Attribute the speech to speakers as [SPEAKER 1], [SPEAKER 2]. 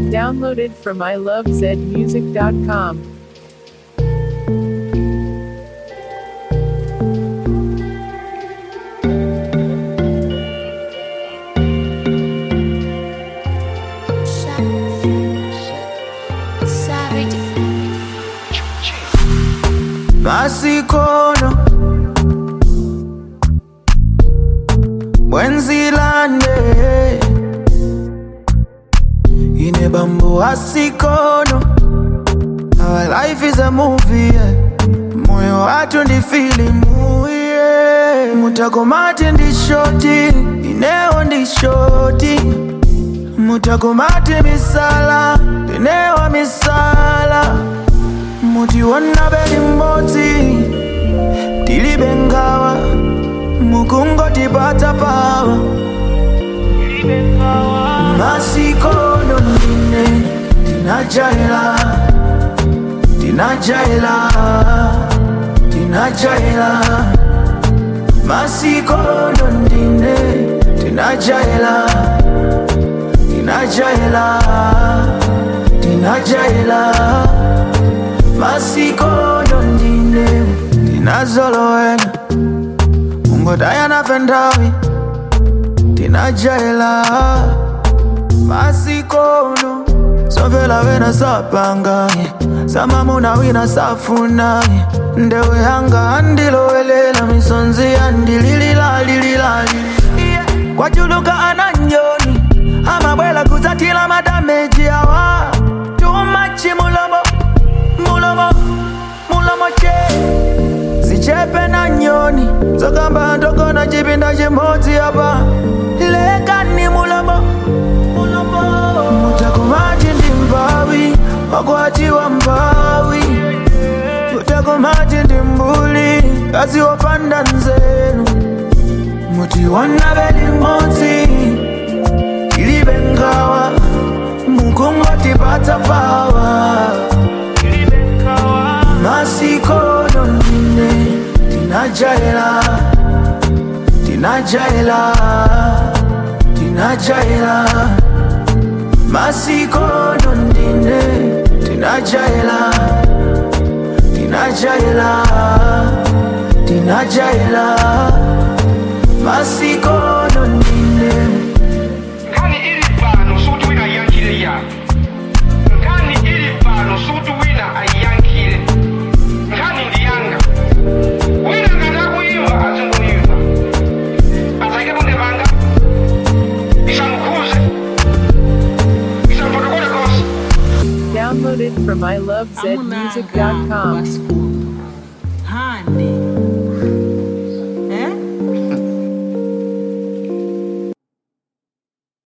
[SPEAKER 1] Downloaded from ilovezmusic.com.
[SPEAKER 2] masikono mwenzilande ine bambo asikono our life is a movie yeah. moyo watu ndi filimu yeah. mutakomate ndi shoti inewo ndi shoti mutakomate misala inewa misala mutiona beli mmodzi tilibe ngawa mukungotipata pawa masikono ndine tinajaila tinajaila tinajaila masikono ndine tinajaila tinajaila tinajaila masikono ndine tinazolowena ungodayana fentawi tinajaila masikono somvela wena sapanga samamuna wina safuna ndewe yanga andilowelela misonzi yandilililalililali kwachuluka ananyoni amabwela kudzatila madameji awa tumachi mulomo mulomo mulomo che zichepe na nyoni zokamba ndogona chipinda chimodzi apa lekani mulomo mulomo mutakomati ndi mbawi wakwatiwa mbawi mutakomati ndi mbuli kazi wopanda nzeru mutiona beli mmodzi ilibe ngawa mukungotipatsa pawa masikono ndine tinajaila tinajaila tinajaila masikono ndine tinajaila tinajaila tinajaila masikono ndine
[SPEAKER 3] nkani ili pano suti wina ayankhile ya nkani ili pano suti wina ayankhile nkani ndi yanga wina ngati akuyimba azingoyimba azaike bunde panga isamukhuze isamfotokole konse
[SPEAKER 1] Downloaded from ilovezmusic.com.
[SPEAKER 4] Amunanga wa school